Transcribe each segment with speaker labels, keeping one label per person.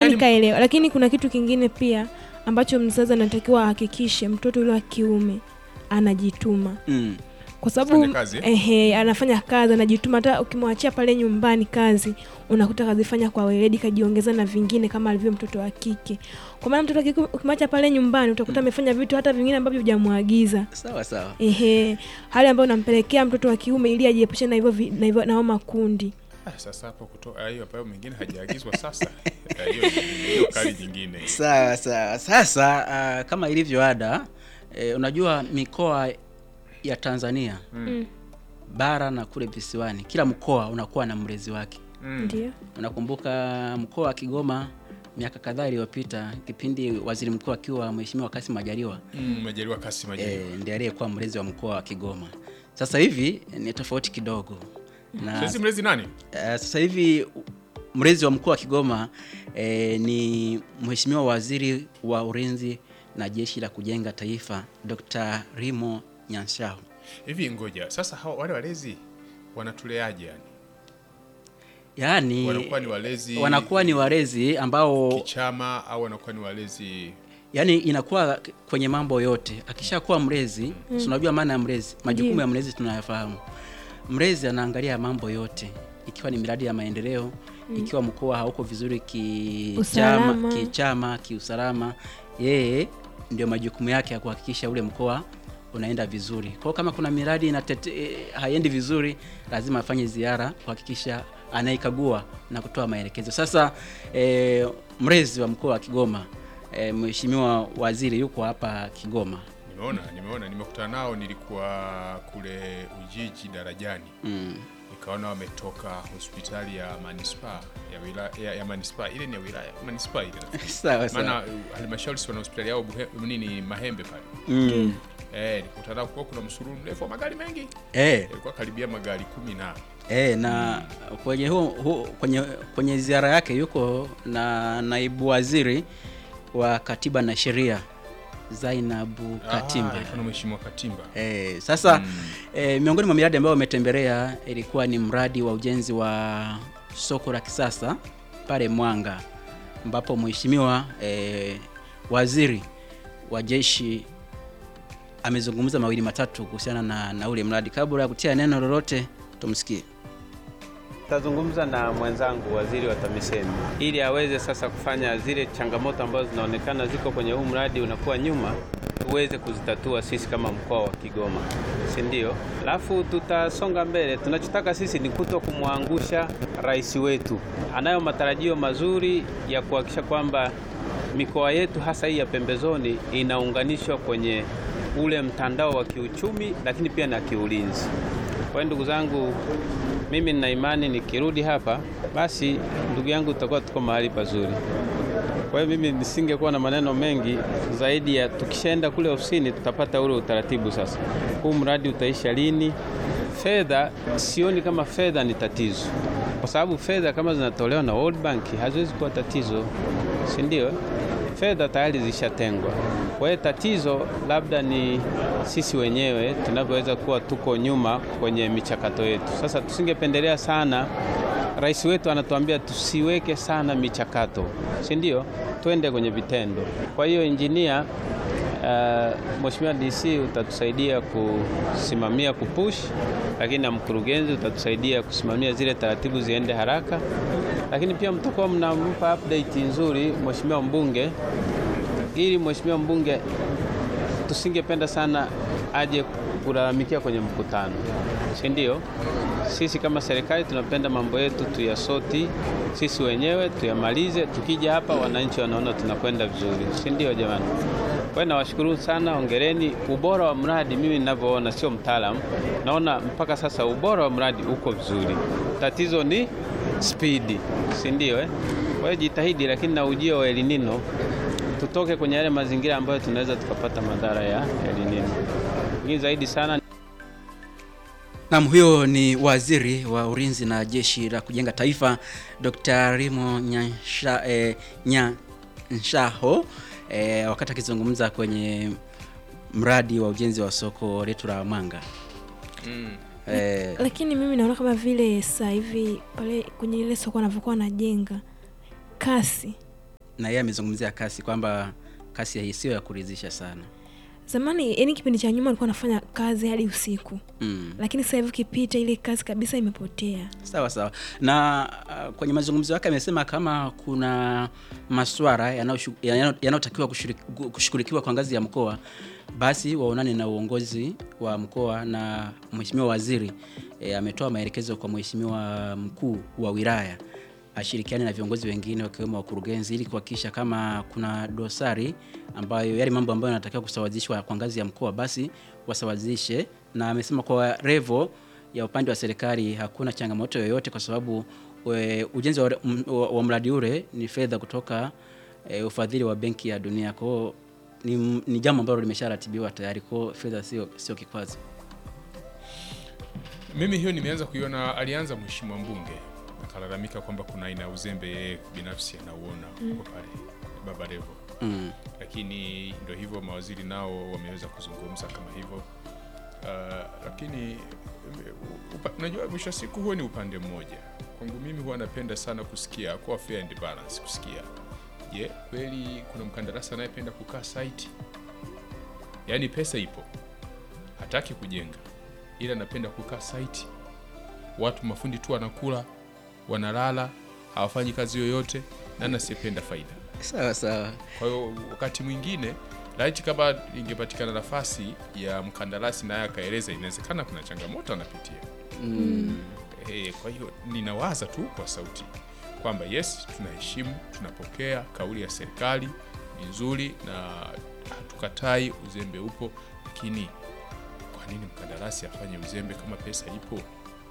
Speaker 1: Yaani-
Speaker 2: kaelewa, lakini kuna kitu kingine pia ambacho mzazi anatakiwa ahakikishe mtoto yule wa kiume anajituma
Speaker 3: Mm.
Speaker 2: kwa sababu
Speaker 1: Fanya kazi, eh?
Speaker 2: ehe, anafanya kazi anajituma. Hata ukimwachia pale nyumbani kazi, unakuta kazifanya kwa weledi, kajiongeza na vingine kama alivyo mtoto wa kike. Kwa maana mtoto wa kike ukimwacha pale nyumbani, utakuta amefanya vitu hata vingine ambavyo hujamwagiza.
Speaker 3: Sawa sawa.
Speaker 2: Ehe, hali ambayo unampelekea mtoto wa kiume ili ajiepushe na hivyo vi- na hivyo nao makundi.
Speaker 1: Ah, sasa hapo kutoka hiyo ambayo mengine hajaagizwa sasa eh, hiyo hiyo kali nyingine
Speaker 3: Sawa sawa. Sasa uh, kama ilivyo ada eh, unajua mikoa ya Tanzania
Speaker 2: Mm.
Speaker 3: bara na kule visiwani, kila mkoa unakuwa na mlezi wake.
Speaker 1: Mm.
Speaker 2: Ndio.
Speaker 3: Unakumbuka mkoa wa Kigoma miaka kadhaa iliyopita, kipindi waziri mkuu akiwa Mheshimiwa Kassim Majaliwa
Speaker 1: Mm, Majaliwa Kassim Majaliwa.
Speaker 3: e, ndiye aliyekuwa mlezi wa mkoa wa Kigoma. Sasa hivi ni tofauti kidogo na
Speaker 1: Sasa mlezi nani?
Speaker 3: Uh, sasa hivi mlezi wa mkoa wa Kigoma eh, ni Mheshimiwa Waziri wa Ulinzi na Jeshi la Kujenga Taifa Dr. Rimo Nyanshaho.
Speaker 1: Hivi ngoja. Sasa hawa wale walezi wanatuleaje yani?
Speaker 3: Yaani
Speaker 1: Wanakuwa ni walezi
Speaker 3: wanakuwa ni walezi ambao
Speaker 1: kichama au wanakuwa ni walezi
Speaker 3: yani inakuwa kwenye mambo yote. Akishakuwa mlezi, mm. unajua maana ya mlezi, majukumu
Speaker 2: Ndiyo.
Speaker 3: ya mlezi tunayafahamu. Mlezi anaangalia mambo yote, ikiwa ni miradi ya maendeleo ikiwa mkoa hauko vizuri kichama,
Speaker 2: Usalama.
Speaker 3: kichama, kiusalama, yeye ndio majukumu yake ya kuhakikisha ule mkoa unaenda vizuri. Kwa hiyo kama kuna miradi inatete, eh, haiendi vizuri, lazima afanye ziara kuhakikisha anaikagua na kutoa maelekezo. Sasa eh, mlezi wa mkoa wa Kigoma eh, Mheshimiwa Waziri yuko hapa Kigoma.
Speaker 1: Nimeona, nimeona, nimekutana nao, nilikuwa kule Ujiji darajani,
Speaker 3: Mm.
Speaker 1: nikaona wametoka hospitali ya manispaa ya wilaya ya, ya manispaa ile ni ya wilaya manispaa ile nafikiri.
Speaker 3: Sawa sawa.
Speaker 1: maana uh, halmashauri si wana hospitali yao Buhe- nini Mahembe pale
Speaker 3: Mm.
Speaker 1: eh, nilikutana nao, kulikuwa kuna msururu mrefu wa magari mengi,
Speaker 3: Eh,
Speaker 1: yalikuwa karibia magari kumi na
Speaker 3: eh, na kwenye hu, hu, kwenye, kwenye ziara yake yuko na naibu waziri wa katiba na sheria Zainabu Katimba.
Speaker 1: Ah, alikuwa na mheshimiwa Katimba
Speaker 3: Eh, sasa
Speaker 1: Mm.
Speaker 3: eh, miongoni mwa miradi ambayo wametembelea ilikuwa ni mradi wa ujenzi wa soko la kisasa pale Mwanga ambapo mheshimiwa eh, waziri wa jeshi amezungumza mawili matatu kuhusiana na, na ule mradi. Kabla ya kutia neno lolote, tumsikie.
Speaker 4: Tazungumza na mwenzangu waziri wa TAMISEMI ili aweze sasa kufanya zile changamoto ambazo zinaonekana ziko kwenye huu mradi unakuwa nyuma, tuweze kuzitatua sisi kama mkoa wa Kigoma, si ndio? Alafu tutasonga mbele. Tunachotaka sisi ni kuto kumwangusha rais wetu. Anayo matarajio mazuri ya kuhakikisha kwamba mikoa yetu hasa hii ya pembezoni inaunganishwa kwenye ule mtandao wa kiuchumi, lakini pia na kiulinzi. Kwa hiyo ndugu zangu, mimi nina imani nikirudi hapa, basi ndugu yangu, tutakuwa tuko mahali pazuri. Kwa hiyo mimi nisingekuwa na maneno mengi zaidi ya tukishaenda kule ofisini tutapata ule utaratibu. Sasa huu mradi utaisha lini? Fedha, sioni kama fedha ni tatizo, kwa sababu fedha kama zinatolewa na World Bank haziwezi kuwa tatizo, si ndio? Fedha tayari zishatengwa. Kwa hiyo tatizo labda ni sisi wenyewe tunavyoweza kuwa tuko nyuma kwenye michakato yetu. Sasa tusingependelea sana Rais wetu anatuambia tusiweke sana michakato, si ndio? Twende kwenye vitendo. Kwa hiyo injinia, uh, Mheshimiwa DC utatusaidia kusimamia kupush, lakini na mkurugenzi utatusaidia kusimamia zile taratibu ziende haraka, lakini pia mtakuwa mnampa update nzuri Mheshimiwa mbunge, ili Mheshimiwa mbunge tusingependa sana aje kulalamikia kwenye mkutano, si ndio? Sisi kama serikali tunapenda mambo yetu tuyasoti sisi wenyewe tuyamalize. Tukija hapa wananchi wanaona tunakwenda vizuri, si ndio jamani? Kwa hiyo nawashukuru sana, ongereni. Ubora wa mradi mimi ninavyoona, sio mtaalamu, naona mpaka sasa ubora wa mradi uko vizuri. Tatizo ni spidi, si ndio eh? Kwa hiyo jitahidi, lakini na ujio wa El Nino tutoke kwenye yale mazingira ambayo tunaweza tukapata madhara ya El Nino. Ni zaidi sana
Speaker 3: Naam, huyo ni waziri wa ulinzi na jeshi la kujenga taifa Dr. Rimo Nyansha, eh, Nyanshaho eh, wakati akizungumza kwenye mradi wa ujenzi wa soko letu la Mwanga.
Speaker 1: Mm.
Speaker 3: Eh,
Speaker 2: Lakini mimi naona kama vile sasa hivi pale kwenye ile soko wanavyokuwa wanajenga kasi
Speaker 3: na yeye amezungumzia kasi kwamba kasi ya sio ya kuridhisha sana
Speaker 2: zamani yani kipindi cha nyuma alikuwa anafanya kazi hadi usiku
Speaker 3: mm.
Speaker 2: lakini sasa hivi ukipita ile kazi kabisa imepotea
Speaker 3: sawa sawa na uh, kwenye mazungumzo yake amesema kama kuna maswara yanayoshu- yanayo- yanayotakiwa kushiriki- kushughulikiwa kwa ngazi ya mkoa basi waonane na uongozi wa mkoa na mheshimiwa waziri e, ametoa maelekezo kwa mheshimiwa mkuu wa wilaya ashirikiane na viongozi wengine wakiwemo wakurugenzi ili kuhakikisha kama kuna dosari ambayo yale mambo ambayo yanatakiwa kusawazishwa kwa ngazi ya mkoa basi wasawazishe na amesema kwa revo ya upande wa serikali hakuna changamoto yoyote kwa sababu we, ujenzi wa, m- wa, wa mradi ule ni fedha kutoka e, ufadhili wa benki ya dunia kwao ni, ni jambo ambalo limesharatibiwa tayari kwao fedha sio sio kikwazo
Speaker 1: Mimi hiyo nimeanza kuiona, alianza mheshimiwa mbunge akalalamika kwamba kuna aina ya uzembe yeye binafsi anauona huko pale Baba Levo,
Speaker 3: mm.
Speaker 1: lakini ndo hivyo mawaziri nao wameweza kuzungumza kama hivyo uh, lakini upa- unajua mwisho wa siku huo ni upande mmoja. Kwangu mimi huwa napenda sana kusikia kwa fair and balance, kusikia je, kweli kuna mkandarasi anayependa kukaa site, yaani pesa ipo, hataki kujenga, ila anapenda kukaa site, watu mafundi tu wanakula, wanalala, hawafanyi kazi yoyote, na anasiyependa faida.
Speaker 3: sawa sawa
Speaker 1: Kwa hiyo wakati mwingine laiti kama ingepatikana nafasi ya mkandarasi naye akaeleza, inawezekana kuna changamoto anapitia.
Speaker 3: mm.
Speaker 1: Eh, kwa hiyo ninawaza tu kwa sauti kwamba yes, tunaheshimu, tunapokea kauli ya serikali ni nzuri na hatukatai, uzembe upo, lakini kwa nini mkandarasi afanye uzembe kama pesa ipo?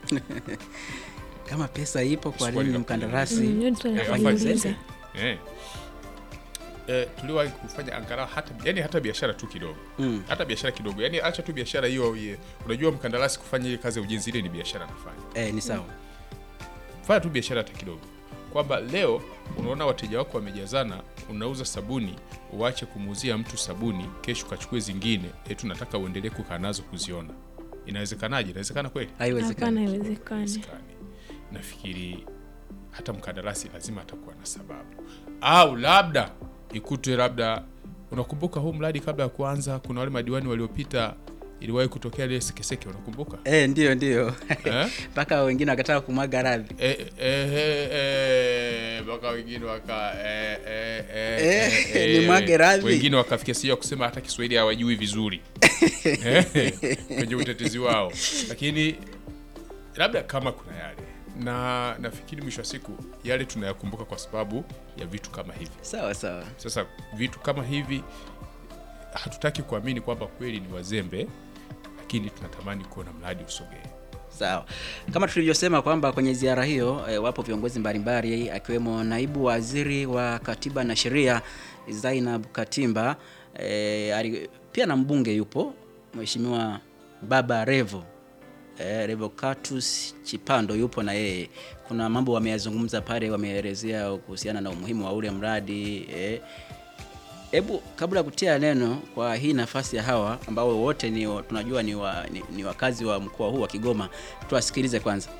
Speaker 3: kama pesa ipo kwa
Speaker 1: Swali
Speaker 3: nini
Speaker 1: la
Speaker 3: mkandarasi
Speaker 2: Mm, hiyo ni swali la
Speaker 1: Eh,
Speaker 3: afanye
Speaker 1: afanye
Speaker 2: kujiuliza.
Speaker 3: uzembe?
Speaker 1: Eh. Eh, tuliwahi kufanya angalau hata yani hata biashara tu kidogo
Speaker 3: mm.
Speaker 1: hata biashara kidogo yani acha tu biashara hiyo ye- unajua mkandarasi kufanya ile kazi ya ujenzi ile ni biashara anafanya
Speaker 3: eh, ni sawa
Speaker 1: fanya tu biashara hata kidogo kwamba leo unaona wateja wako wamejazana unauza sabuni uache kumuuzia mtu sabuni kesho ukachukue zingine eti unataka uendelee kukaa nazo kuziona inawezekanaje inawezekana kweli
Speaker 2: hapana
Speaker 3: haiwezekani
Speaker 2: haiwezekani
Speaker 1: Haiwezekani. nafikiri hata mkandarasi lazima atakuwa na sababu au labda ikutwe labda unakumbuka huu mradi kabla ya kuanza kuna wale madiwani waliopita iliwahi kutokea ile sekeseke unakumbuka
Speaker 3: eh, ndio ndio
Speaker 1: Eh?
Speaker 3: mpaka wengine wakataka kumwaga radhi
Speaker 1: Eh, eh, eh, eh, mpaka wengine waka eh, eh, eh,
Speaker 3: Eh,
Speaker 1: eh,
Speaker 3: ni mwage radhi.
Speaker 1: wengine wakafikia sio kusema hata Kiswahili hawajui vizuri Eh, kwenye utetezi wao, lakini labda kama kuna yale na nafikiri mwisho wa siku yale tunayakumbuka kwa sababu ya vitu kama hivi.
Speaker 3: sawa sawa
Speaker 1: Sasa vitu kama hivi hatutaki kuamini kwamba kweli ni wazembe, lakini tunatamani kuona mradi usogee.
Speaker 3: sawa kama tulivyosema kwamba kwenye ziara hiyo e, wapo viongozi mbalimbali akiwemo naibu waziri wa katiba na sheria zainab katimba e, ali, pia na mbunge yupo mheshimiwa baba revo e, revocatus chipando yupo na yeye kuna mambo wameyazungumza pale wameelezea kuhusiana na umuhimu wa ule mradi e, Hebu kabla ya kutia neno kwa hii nafasi ya hawa ambao wote ni wa- tunajua ni, wa, ni, ni wakazi wa mkoa huu wa Kigoma, tuwasikilize kwanza.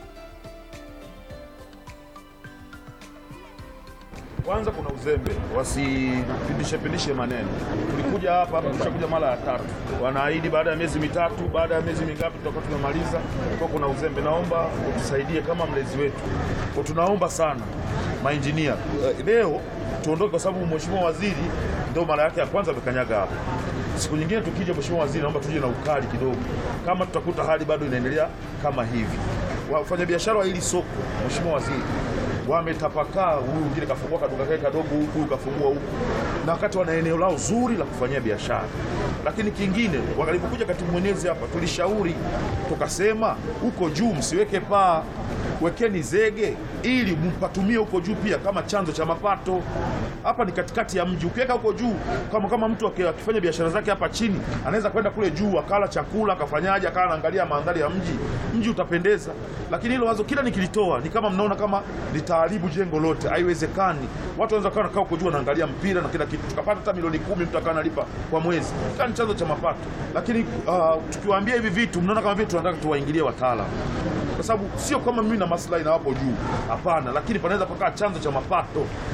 Speaker 5: Kwanza kuna uzembe, wasipindishe pindishe maneno. Tulikuja hapa hapa, tushakuja mara ya tatu, wanaahidi baada ya miezi mitatu, baada ya miezi mingapi tutakuwa tumemaliza. Kwa kuna uzembe, naomba utusaidie kama mlezi wetu, kwa tunaomba sana mainjinia Eh, leo tuondoke, kwa sababu mheshimiwa waziri ndio mara yake ya kwanza amekanyaga hapa. Siku nyingine tukija, mheshimiwa waziri, naomba tuje na ukali kidogo, kama tutakuta hali bado inaendelea kama hivi. Wafanyabiashara wa hili soko, mheshimiwa waziri wametapakaa. Huyu mwingine kafungua kaduka kake kadogo huku, huyu kafungua huku, na wakati wana eneo lao zuri la kufanyia biashara. Lakini kingine, walipokuja katibu mwenezi hapa, tulishauri tukasema, huko juu msiweke paa, wekeni zege ili mpatumie huko juu pia kama chanzo cha mapato. Hapa ni katikati ya mji, ukiweka huko juu, kama kama mtu aki- akifanya biashara zake hapa chini, anaweza kwenda kule juu akala chakula akafanyaje, akawa anaangalia mandhari ya mji, mji utapendeza. Lakini hilo wazo kila nikilitoa ni kama mnaona kama litaharibu jengo lote, haiwezekani. Watu wanaweza kuwa wanakaa huko juu wanaangalia mpira na kila kitu, tukapata hata milioni kumi mtu akawa analipa kwa mwezi, ikawa ni chanzo cha mapato. Lakini uh, tukiwaambia hivi vitu, mnaona kama vile tunataka tuwaingilie wataalamu kwa sababu sio kama mimi na maslahi na wapo juu, hapana, lakini panaweza pakaa chanzo cha mapato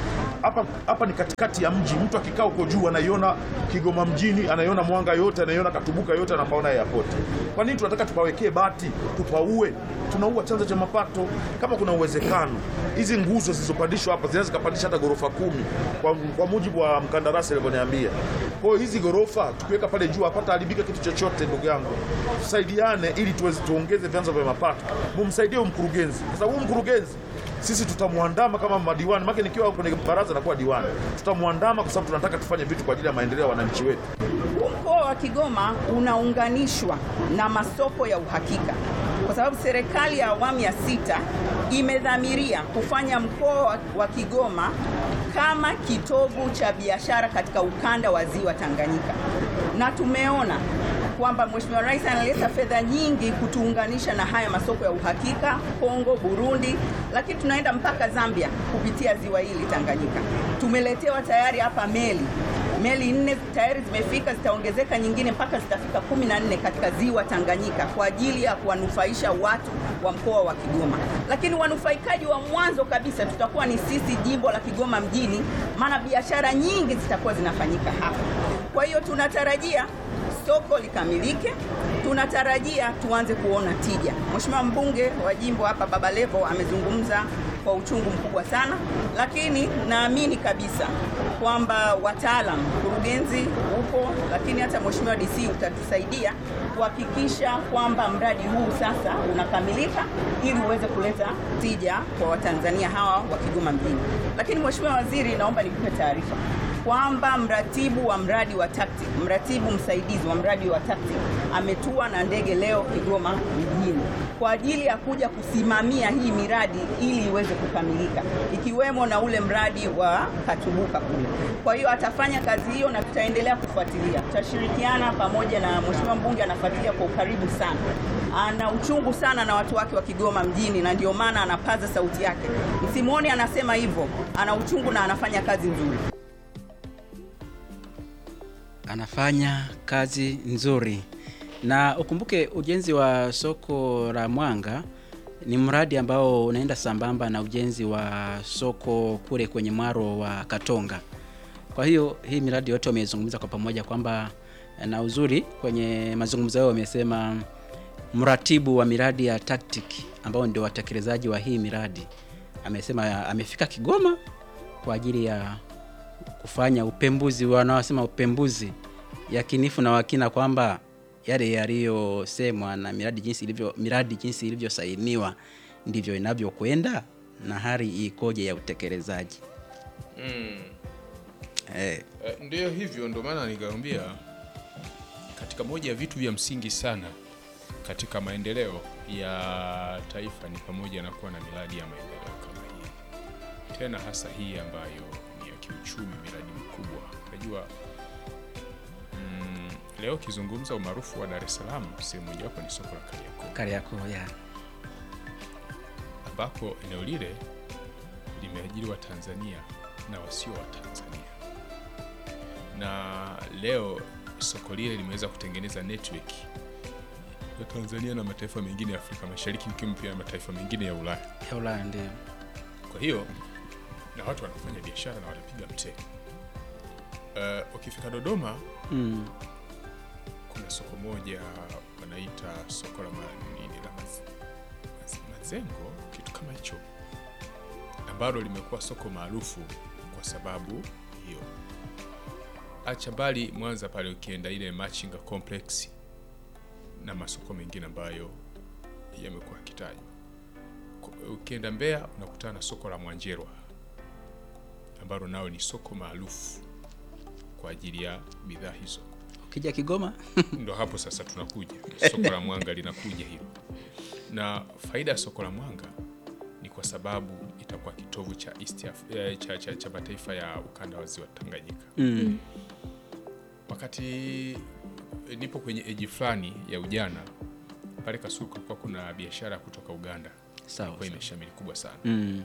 Speaker 5: hapa hapa ni katikati ya mji. Mtu akikaa huko juu anaiona Kigoma mjini, anaiona Mwanga yote, anaiona Katubuka yote, anapaona airport. Kwa nini tunataka tupawekee bati, tupaue? Tunaua chanzo cha mapato. Kama kuna uwezekano hizi nguzo zilizopandishwa hapa zinaweza zikapandisha hata ghorofa kumi kwa, kwa mujibu wa mkandarasi alivyoniambia. Kwa hiyo hizi ghorofa tukiweka pale juu hapata haribika kitu chochote, ndugu yangu, tusaidiane ili tuweze tuongeze vyanzo vya mapato. Mumsaidie huyu mkurugenzi, kwa sababu huyu mkurugenzi sisi tutamwandama kama madiwani, maana nikiwa kwenye baraza nakuwa diwani, tutamwandama kwa sababu tunataka tufanye vitu kwa ajili ya maendeleo ya wananchi wetu.
Speaker 6: Mkoa wa Kigoma unaunganishwa na masoko ya uhakika kwa sababu serikali ya awamu ya sita imedhamiria kufanya mkoa wa Kigoma kama kitovu cha biashara katika ukanda wa ziwa Tanganyika, na tumeona kwamba Mheshimiwa Rais analeta fedha nyingi kutuunganisha na haya masoko ya uhakika Kongo, Burundi, lakini tunaenda mpaka Zambia kupitia ziwa hili Tanganyika. Tumeletewa tayari hapa meli meli nne tayari zimefika, zitaongezeka nyingine mpaka zitafika kumi na nne katika ziwa Tanganyika kwa ajili ya kuwanufaisha watu wa mkoa wa Kigoma. Lakini wanufaikaji wa mwanzo kabisa tutakuwa ni sisi jimbo la Kigoma mjini, maana biashara nyingi zitakuwa zinafanyika hapa. Kwa hiyo tunatarajia soko likamilike, tunatarajia tuanze kuona tija. Mheshimiwa mbunge wa jimbo hapa Baba Levo amezungumza kwa uchungu mkubwa sana, lakini naamini kabisa kwamba wataalam, mkurugenzi upo, lakini hata Mheshimiwa DC utatusaidia kuhakikisha kwamba mradi huu sasa unakamilika ili uweze kuleta tija kwa Watanzania hawa wa Kigoma mjini. Lakini Mheshimiwa Waziri, naomba nikupe taarifa kwamba mratibu wa mradi wa TACTIC, mratibu msaidizi wa mradi wa TACTIC ametua na ndege leo Kigoma mjini kwa ajili ya kuja kusimamia hii miradi ili iweze kukamilika, ikiwemo na ule mradi wa Katubuka kule. Kwa hiyo atafanya kazi hiyo na tutaendelea kufuatilia, tutashirikiana pamoja na mheshimiwa mbunge, anafuatilia kwa ukaribu sana, ana uchungu sana na watu wake wa Kigoma mjini, na ndio maana anapaza sauti yake. Msimuone anasema hivyo, ana uchungu na anafanya kazi nzuri.
Speaker 3: anafanya kazi nzuri, na ukumbuke ujenzi wa soko la Mwanga ni mradi ambao unaenda sambamba na ujenzi wa soko kule kwenye mwaro wa Katonga. Kwa hiyo hii miradi yote wamezungumza kwa pamoja kwamba, na uzuri kwenye mazungumzo yao wamesema mratibu wa miradi ya TACTIC ambao ndio watekelezaji wa hii miradi amesema amefika Kigoma kwa ajili ya kufanya upembuzi, wanaosema upembuzi yakinifu na wakina kwamba yale yaliyosemwa na miradi jinsi ilivyo miradi jinsi ilivyosainiwa ndivyo inavyokwenda na hali ikoje ya utekelezaji. Eh,
Speaker 1: Eh, Ndiyo hivyo, ndio maana nikamwambia katika moja ya vitu vya msingi sana katika maendeleo ya taifa ni pamoja na kuwa na miradi ya maendeleo kama hii, tena hasa hii ambayo ni ya kiuchumi, miradi mikubwa. Unajua mm, leo kizungumza umaarufu wa Dar es Salaam, sehemu mojawapo ni soko la Kariakoo
Speaker 3: Kariakoo ya
Speaker 1: ambapo eneo lile limeajiri Watanzania na wasio Watanzania, na leo soko lile limeweza kutengeneza network ya Tanzania na mataifa mengine ya Afrika Mashariki, ikiwemo pia na mataifa mengine ya Ulaya.
Speaker 3: ya Ulaya ndio.
Speaker 1: Kwa hiyo na watu wanafanya biashara na wanapiga mtee. Uh, ukifika Dodoma
Speaker 3: Mm.
Speaker 1: kuna soko moja wanaita soko la ma- nini la maz, maz, mazengo kitu kama hicho ambalo limekuwa soko maarufu kwa sababu hiyo acha mbali mwanza pale ukienda ile machinga complex na masoko mengine ambayo yamekuwa yakitajwa Ku- ukienda mbeya unakutana na soko la mwanjerwa ambalo nao ni soko maarufu kwa ajili ya bidhaa hizo
Speaker 3: Ukija Kigoma
Speaker 1: ndo hapo sasa tunakuja soko la mwanga linakuja hilo na faida ya soko la mwanga ni kwa sababu itakuwa kitovu cha East Af- eh, cha, cha, cha mataifa ya ukanda wa ziwa Tanganyika
Speaker 3: mm.
Speaker 1: wakati eh, nipo kwenye eji fulani ya ujana pale Kasulu kulikuwa kuna biashara kutoka Uganda
Speaker 3: Sawa,
Speaker 1: ilikuwa
Speaker 3: sawa.
Speaker 1: imeshamiri kubwa sana
Speaker 3: Mm.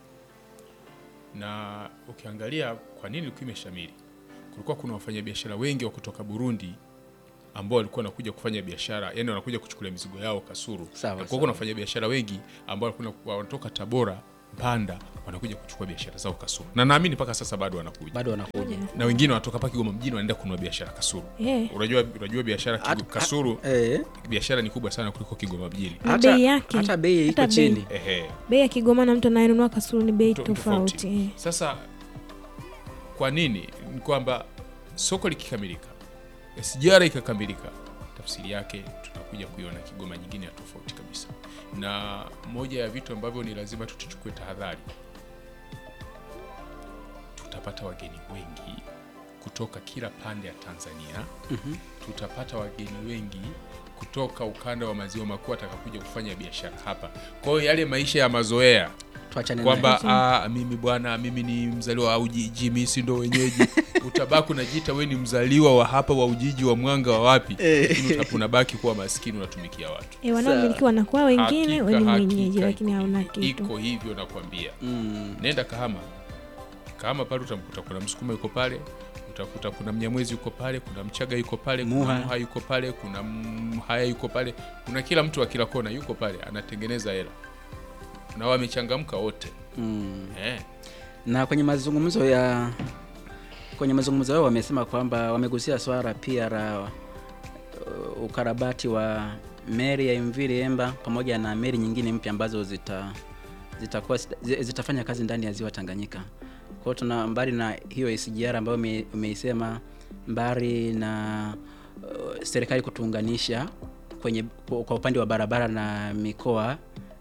Speaker 1: na ukiangalia kwa nini ilikuwa imeshamiri, kulikuwa kuna wafanyabiashara wengi wa kutoka Burundi ambao walikuwa wanakuja kufanya biashara, yani wanakuja kuchukulia mizigo yao Kasuru.
Speaker 3: Sawa,
Speaker 1: Na kulikuwa
Speaker 3: sawa.
Speaker 1: kuna wafanyabiashara wengi ambao walikuwa wanatoka Tabora Mpanda wanakuja kuchukua biashara zao Kasulu, na naamini mpaka sasa bado wanakuja,
Speaker 3: bado wanakuja
Speaker 1: na wengine wanatoka hapa Kigoma mjini wanaenda kununua biashara Kasulu.
Speaker 2: Eh.
Speaker 1: Unajua, unajua biashara Kigo-
Speaker 3: Hata-
Speaker 1: Kasulu
Speaker 3: eh,
Speaker 1: biashara ni kubwa sana kuliko Kigoma mjini.
Speaker 2: Na
Speaker 3: hata-
Speaker 2: bei yake.
Speaker 3: hata bei iko
Speaker 2: Hata bei.
Speaker 3: chini
Speaker 1: Ehe.
Speaker 2: bei ya Kigoma na mtu anayenunua Kasulu ni bei
Speaker 1: To-
Speaker 2: tofauti. eh.
Speaker 1: Sasa kwa nini? Ni kwamba soko likikamilika, SGR ikakamilika, tafsiri yake tunakuja kuiona Kigoma nyingine ya tofauti kabisa, na moja ya vitu ambavyo ni lazima tutuchukue tahadhari, tutapata wageni wengi kutoka kila pande ya Tanzania. Tutapata wageni wengi kutoka ukanda wa maziwa makuu watakakuja kufanya biashara hapa. Kwa hiyo yale maisha ya mazoea
Speaker 3: tuachane nayo.
Speaker 1: kwamba ah, mimi bwana mimi ni mzaliwa wa Ujiji, mimi si ndo wenyeji. Utabaki unajiita we ni mzaliwa wa hapa wa Ujiji wa Mwanga wa wapi, lakini uta- unabaki kuwa maskini, unatumikia watu.
Speaker 2: Eh, wanaomiliki wanakuwa wengine
Speaker 1: Hakika,
Speaker 2: we ni
Speaker 1: hakika,
Speaker 2: mwenyeji, lakini
Speaker 1: iko
Speaker 2: hauna
Speaker 1: hivyo.
Speaker 2: kitu.
Speaker 1: Iko hivyo nakwambia.
Speaker 3: Mm,
Speaker 1: Nenda Kahama, Kahama pale utamkuta kuna Msukuma yuko pale, utakuta kuna Mnyamwezi yuko pale, kuna Mchaga yuko pale, kuna
Speaker 3: Muha.
Speaker 1: Muha yuko pale, kuna Mhaya yuko pale, kuna kila mtu wa kila kona yuko pale anatengeneza hela na wamechangamka wote
Speaker 3: mm.
Speaker 1: eh.
Speaker 3: na kwenye mazungumzo ya kwenye mazungumzo yao wamesema kwamba wamegusia swala pia la uh, ukarabati wa meli ya MV Liemba pamoja na meli nyingine mpya ambazo zita zitakuwa zi- zitafanya kazi ndani ya ziwa Tanganyika. Kwa hiyo tuna mbali na hiyo SGR ambayo ume- umeisema, mbali na uh, serikali kutuunganisha kwenye kwa kwa upande wa barabara na mikoa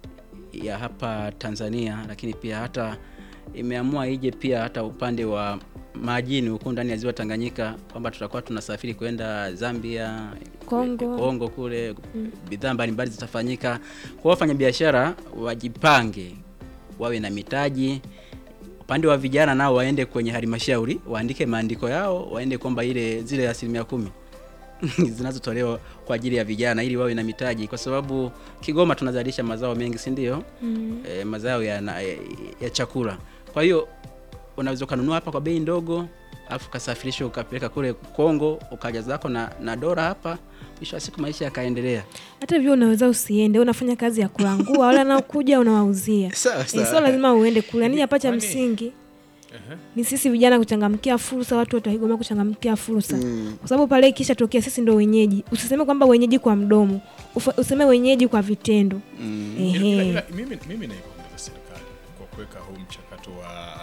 Speaker 3: ya hapa Tanzania, lakini pia hata imeamua ije pia hata upande wa majini huku ndani ya ziwa Tanganyika kwamba tutakuwa tunasafiri kwenda Zambia,
Speaker 2: Kongo.
Speaker 3: Kongo kule bidhaa mbalimbali zitafanyika. Kwa wafanya biashara wajipange, wawe na mitaji. Upande wa vijana nao waende kwenye halmashauri waandike maandiko yao, waende kwamba ile zile asilimia kumi zinazotolewa kwa ajili ya vijana ili wawe na mitaji, kwa sababu Kigoma tunazalisha mazao mengi, si ndio?
Speaker 2: Mm.
Speaker 3: E, mazao ya, na, ya, ya chakula. Kwa hiyo unaweza ukanunua hapa kwa bei ndogo, alafu ukasafirisha ukapeleka kule Kongo, ukaja zako na, na dola hapa, mwisho wa siku maisha yakaendelea.
Speaker 2: hata hivyo unaweza usiende unafanya kazi ya kulangua wale wanaokuja unawauzia
Speaker 3: Sawa,
Speaker 2: Eh,
Speaker 3: sawa.
Speaker 2: sio lazima uende kule yani hapa cha
Speaker 1: Kwani-
Speaker 2: msingi
Speaker 1: Ehe.
Speaker 2: ni sisi vijana kuchangamkia fursa watu wote wa Kigoma kuchangamkia fursa kwa sababu pale ikisha tokea sisi ndo wenyeji usiseme kwamba wenyeji kwa mdomo Ufa, useme wenyeji kwa vitendo
Speaker 1: Ila- ila-
Speaker 2: Ehe.
Speaker 1: ila mimi, mimi naipongeza serikali kwa kuweka huu mchakato wa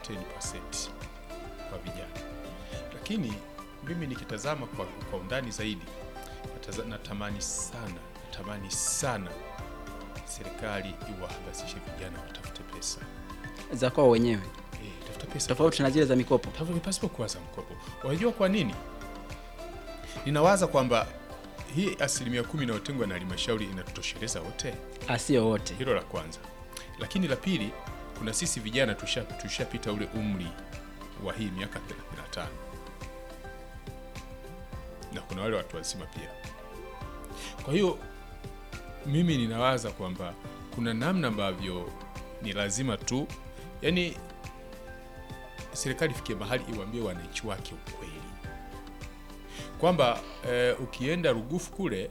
Speaker 1: 10% kwa vijana, lakini mimi nikitazama kwa, kwa undani zaidi nataza- natamani sana natamani sana serikali iwahamasishe vijana watafute pesa
Speaker 3: za kwao wenyewe,
Speaker 1: eh, tafuta pesa
Speaker 3: tofauti na zile za mikopo.
Speaker 1: Tafuta pasipo kuwaza mkopo. Unajua kwa nini? Ninawaza kwamba hii asilimia kumi inayotengwa na halmashauri inatutosheleza wote.
Speaker 3: Asio wote.
Speaker 1: Hilo la kwanza, lakini la pili, kuna sisi vijana tusha- tushapita ule umri wa hii miaka 35 na kuna wale watu wazima pia. Kwa hiyo mimi ninawaza kwamba kuna namna ambavyo ni lazima tu, yani serikali ifikie mahali iwaambie wananchi wake ukweli kwamba eh, ukienda Rugufu kule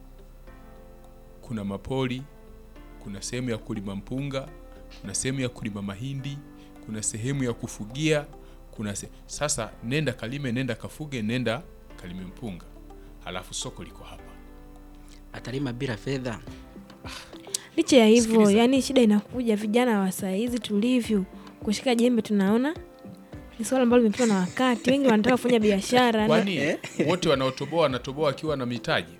Speaker 1: kuna mapoli kuna sehemu ya kulima mpunga, kuna sehemu ya kulima mahindi, kuna sehemu ya kufugia, kuna se... Sasa nenda kalime, nenda kafuge, nenda kalime mpunga, halafu soko liko hapa.
Speaker 3: Atalima bila fedha.
Speaker 2: licha ya hivyo
Speaker 1: Sikiliza.
Speaker 2: yani shida inakuja vijana wa saa hizi tulivyo kushika jembe tunaona ni swala ambalo limepitwa na wakati wengi wanataka kufanya biashara na-
Speaker 1: Kwani wote wanaotoboa wanatoboa wakiwa na mitaji?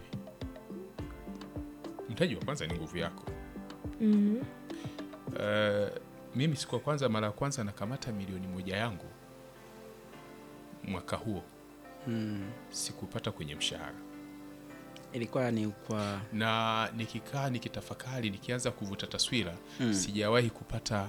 Speaker 1: Mtaji wa kwanza ni nguvu yako.
Speaker 2: mm.
Speaker 1: Eh, mimi siku ya kwanza, mara ya kwanza nakamata milioni moja yangu mwaka huo
Speaker 3: Mm.
Speaker 1: sikupata kwenye mshahara
Speaker 3: Ilikuwa ni kwa
Speaker 1: na nikikaa nikitafakari nikianza kuvuta taswira sijawahi kupata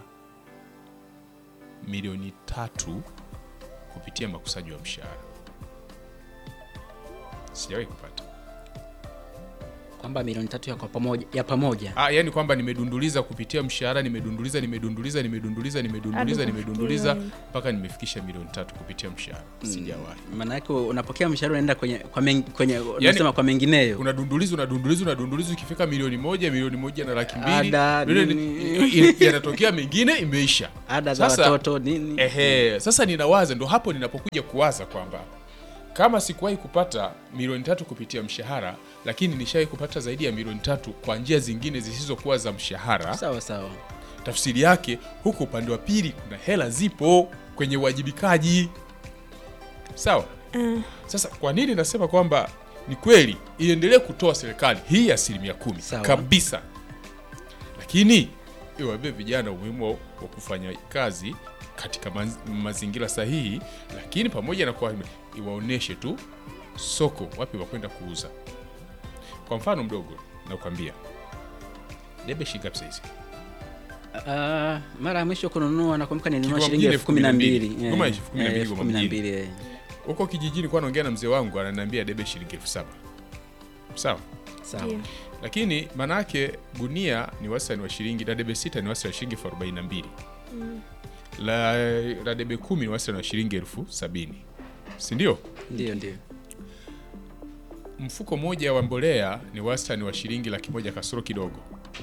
Speaker 1: milioni tatu kupitia makusanyo ya mshahara sijawahi kupata
Speaker 3: kwamba milioni tatu ya kwa pamoja ya pamoja
Speaker 1: Ah, yani kwamba nimedunduliza kupitia mshahara, nimedunduliza, nimedunduliza, nimedunduliza, nimedunduliza,
Speaker 2: Hadi
Speaker 1: nimedunduliza
Speaker 2: kufikia
Speaker 1: mpaka nimefikisha milioni tatu kupitia mshahara. Sijawahi.
Speaker 3: maana yake unapokea mshahara unaenda kwenye kwa men, kwenye unasema kwa mengineyo
Speaker 1: unadunduliza unadunduliza unadunduliza ukifika milioni moja milioni moja na laki mbili
Speaker 3: Ada,
Speaker 1: milioni-
Speaker 3: nini.
Speaker 1: i- i- yanatokea mengine imeisha
Speaker 3: ada za
Speaker 1: Sasa-
Speaker 3: watoto nini
Speaker 1: ehe sasa ninawaza ndo hapo ninapokuja kuwaza kwamba kama sikuwahi kupata milioni tatu kupitia mshahara lakini nishawahi kupata zaidi ya milioni tatu kwa njia zingine zisizokuwa za mshahara
Speaker 3: sawa sawa
Speaker 1: tafsiri yake huku upande wa pili kuna hela zipo kwenye uwajibikaji sawa
Speaker 2: Ah,
Speaker 1: sasa kwa nini nasema kwamba ni kweli iendelee kutoa serikali hii asilimia kumi
Speaker 3: Sawa.
Speaker 1: kabisa, lakini iwaambie vijana umuhimu wa wa kufanya kazi katika maz- mazingira sahihi, lakini pamoja na kwa iwaoneshe tu soko wapi wakwenda kuuza. Kwa mfano mdogo nakwambia, debe shilingi ngapi saizi?
Speaker 3: Ah, mara ya mwisho kununua nakumbuka nilinunua
Speaker 1: Kigoma
Speaker 3: shilingi
Speaker 1: mjini
Speaker 3: elfu kumi na mbili
Speaker 1: elfu kumi na mbili.
Speaker 3: Eh,
Speaker 1: Elfu kumi na mbili
Speaker 3: eh, elfu kumi na
Speaker 1: Kigoma
Speaker 3: mbili, eh.
Speaker 1: Huko kijijini kwa naongea na mzee wangu ananiambia debe shilingi elfu saba sawa
Speaker 3: sawa
Speaker 2: ndio.
Speaker 1: lakini manake gunia ni wastani wa shilingi la debe sita ni wastani wa shilingi elfu arobaini na mbili la, la debe kumi ni wastani wa shilingi elfu sabini si ndio?
Speaker 3: ndio ndio
Speaker 1: Mfuko mmoja wa mbolea ni wastani wa shilingi laki moja kasoro kidogo,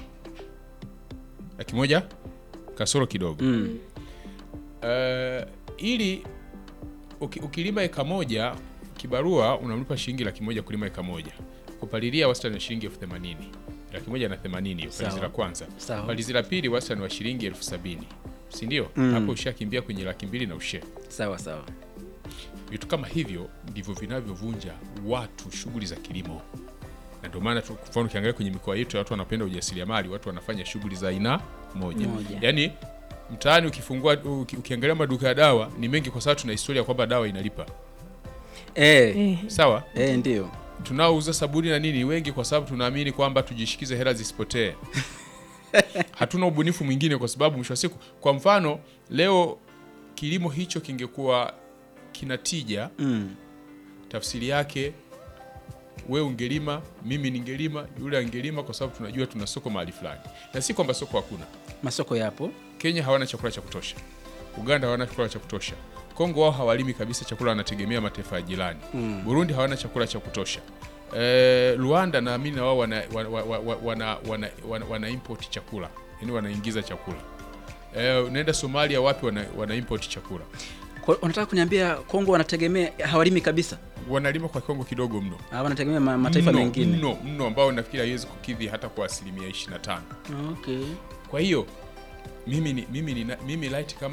Speaker 1: laki moja kasoro kidogo
Speaker 3: mm.
Speaker 1: Eh, ili uki, ukilima eka moja kibarua unamlipa shilingi laki moja kulima eka moja kupalilia wastani wa shilingi elfu themanini laki moja na themanini palizi
Speaker 3: Sawa.
Speaker 1: la kwanza
Speaker 3: Sawa.
Speaker 1: palizi la pili wastani wa shilingi elfu sabini si ndio
Speaker 3: Mm.
Speaker 1: hapo ushakimbia kwenye laki mbili na ushe
Speaker 3: sawa sawa
Speaker 1: vitu kama hivyo ndivyo vinavyovunja watu shughuli za kilimo na ndio maana tu- kwa mfano ukiangalia kwenye mikoa yetu watu wanapenda ujasiriamali watu wanafanya shughuli za aina moja,
Speaker 3: Moja.
Speaker 1: yaani mtaani ukifungua uki, ukiangalia maduka ya dawa ni mengi kwa sababu tuna historia kwamba dawa inalipa
Speaker 3: eh,
Speaker 2: Eh,
Speaker 1: sawa
Speaker 3: eh, ndio
Speaker 1: tunaouza sabuni na nini wengi kwa sababu tunaamini kwamba tujishikize hela zisipotee hatuna ubunifu mwingine kwa sababu mwisho wa siku kwa mfano leo kilimo hicho kingekuwa kina tija
Speaker 3: mm.
Speaker 1: tafsiri yake we ungelima mimi ningelima yule angelima kwa sababu tunajua tuna soko mahali fulani na si kwamba soko hakuna
Speaker 3: masoko yapo
Speaker 1: kenya hawana chakula cha kutosha uganda hawana chakula cha kutosha kongo wao hawalimi kabisa chakula wanategemea mataifa ya jirani
Speaker 3: Mm.
Speaker 1: burundi hawana chakula cha kutosha e, rwanda naamini na wao wana, wana, wana, wana, wana, wana, wana import chakula yani wanaingiza chakula e, unaenda somalia wapi wana, wana import chakula
Speaker 3: Kwa- unataka kuniambia kongo wanategemea hawalimi kabisa
Speaker 1: wanalima kwa kiwango kidogo mno
Speaker 3: Ah, wanategemea ma, mataifa
Speaker 1: mno,
Speaker 3: mengine
Speaker 1: mno mno ambao nafikiri haiwezi kukidhi hata kwa asilimia 25
Speaker 3: okay
Speaker 1: kwa hiyo mimi ni, mimi ni, mimi light kama